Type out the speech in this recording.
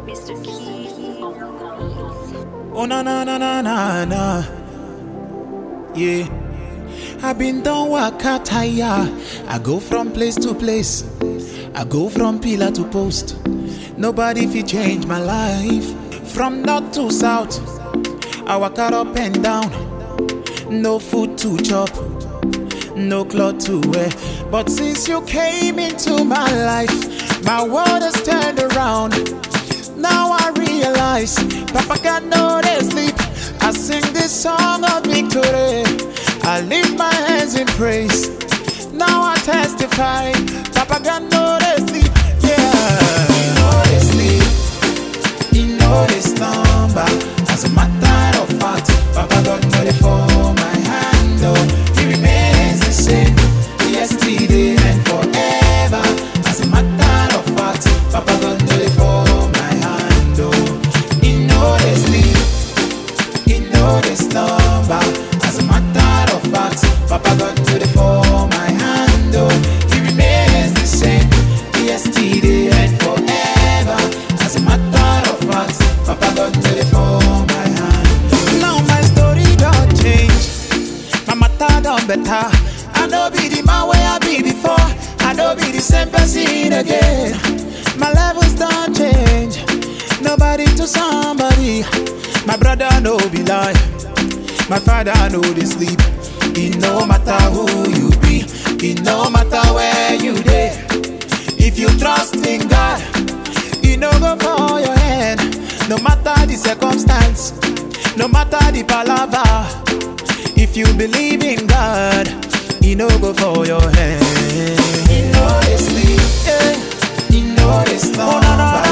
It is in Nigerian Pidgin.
Mr. Keys on the beats. Oh na na na na na na. Yeah. I been done waka tire. I go from place to place. I go from pillar to post. Nobody fi change my life. From north to south. I walk out up and down. No food to chop. No cloth to wear. But since you came into my life, my world has turned around. Now I realize Papa got no day sleep. I sing this song of victory. I lift my hands in praise. Now I testify. Papa got no day sleep. Yeah. He know they sleep. He know they slumber. As a matter of fact, Papa got no dey for my hand. Oh, he remains the same. Yesterday and forever. As a matter of fact, Papa got no dey for my hand. Oh, he know they sleep. He know they slumber. As a matter of fact, Papa got no dey for my hand. Oh, he remains the same. Yesterday and forever. As a matter of fact, Papa got no dey for my hand. Now my story don't change. My matter done better. I know be the man where I be before. I know be the same person again. My levels don't change. Nobody to somebody. My brother no be lie. My father know they sleep. It no matter who you be. It no matter where you dey. If you trust in God, it no go for your hand. No matter the circumstance, no matter the palaver. If you believe in God, He no go for your hand. He know they sleep, eh? He know they slumber.